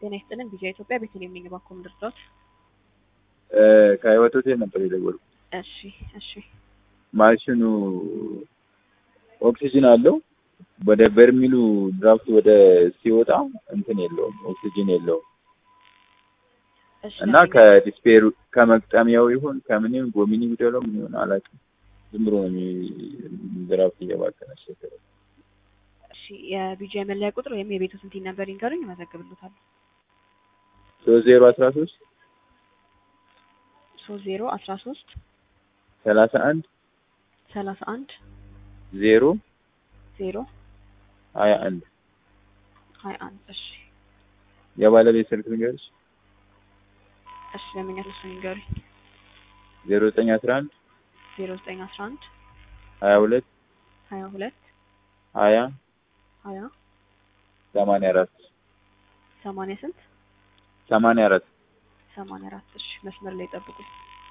ጤና ይስጥልን ቪዥን ኢትዮጵያ ቤተልሔም ነኝ። እባክዎ ምን ልርዳዎት? ከህይወት ሆቴል ነበር የደወልኩት። እሺ እሺ ማሽኑ ኦክሲጅን አለው። ወደ በርሚሉ ድራፍት ወደ ሲወጣ እንትን የለውም፣ ኦክሲጅን የለውም እሺ እና ከዲስፔሩ ከመቅጠሚያው ይሁን ከምንም ጎሚኒ ቢደለው ምን ይሆን አላውቅም። ዝም ብሎ ነው የሚ- ድራፍት እየባከነ ያስቸገረው። እሺ የቢጂአይ መለያ ቁጥር ወይም የቤቱ ስንት ነበር ይንገሩኝ፣ እመዘግብልዎታለሁ። ሶስት ዜሮ አስራ ሶስት ሶስት ዜሮ አስራ ሶስት ሰላሳ አንድ ሰላሳ አንድ ዜሮ ዜሮ ሀያ አንድ ሀያ አንድ እሺ የባለቤት ስልክ ንገርሽ እሺ ለምኛት እሱን ይንገሩኝ። ዜሮ ዘጠኝ አስራ አንድ ዜሮ ዘጠኝ አስራ አንድ ሀያ ሁለት ሀያ ሁለት ሀያ ሀያ ሰማንያ አራት ሰማንያ ስንት ሰማንያ አራት ሰማንያ አራት እሺ መስመር ላይ ጠብቁኝ።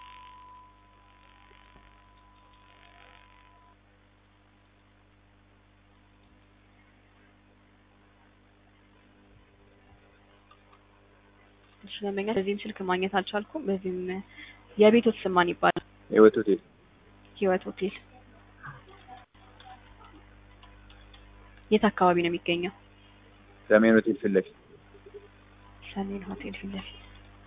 እሺ ለምኛ በዚህም ስልክ ማግኘት አልቻልኩም። በዚህም የቤቶት ስም ማን ይባላል? ህይወት ሆቴል ህይወት ሆቴል የት አካባቢ ነው የሚገኘው? ሰሜን ሆቴል ፊት ለፊት ሰሜን ሆቴል ፊት ለፊት።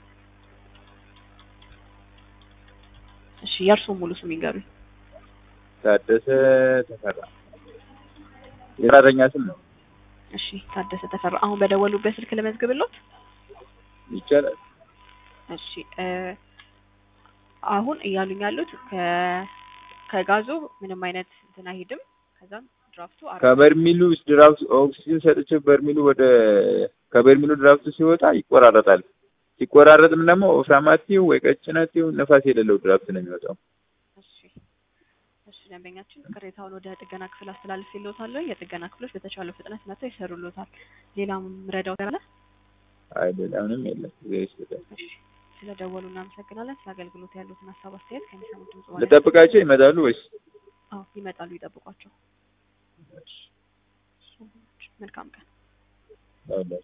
እሺ የእርስዎ ሙሉ ስም ይንገሩኝ። ታደሰ ተፈራ የሰራተኛ ስም ነው እሺ ታደሰ ተፈራ። አሁን በደወሉበት ስልክ ልመዝግብልዎት? ይቻላል እሺ እ አሁን እያሉኝ ያሉት ከ ከጋዙ ምንም አይነት እንትን አይሄድም። ከዛም ድራፍቱ አረ ከበርሚሉ ውስጥ ድራፍት ኦክሲጅን ሰጥቼ በርሚሉ ወደ ከበርሚሉ ድራፍቱ ሲወጣ ይቆራረጣል። ሲቆራረጥም ደግሞ ወፍራማቲው ወይ ቀጭናቲው ነፋስ የሌለው ድራፍት ነው የሚወጣው። እሺ እሺ ደንበኛችን ቅሬታውን ወደ ጥገና ክፍል አስተላልፍ ይልዎታል። የጥገና ክፍሎች በተቻለው ፍጥነት መጥተው ይሰሩልዎታል። ሌላም ምረዳው አለ? አይ ሌላ ምንም የለም። እግዚአብሔር ይስጥልኝ። እሺ ስለደወሉ እናመሰግናለን። ስለ አገልግሎት ያሉትን ሀሳብ አስተያየት ከሚሰሙት ድምጽ በኋላ ልጠብቃቸው ይመጣሉ ወይስ? አዎ ይመጣሉ፣ ይጠብቋቸው። መልካም ቀን። አዎ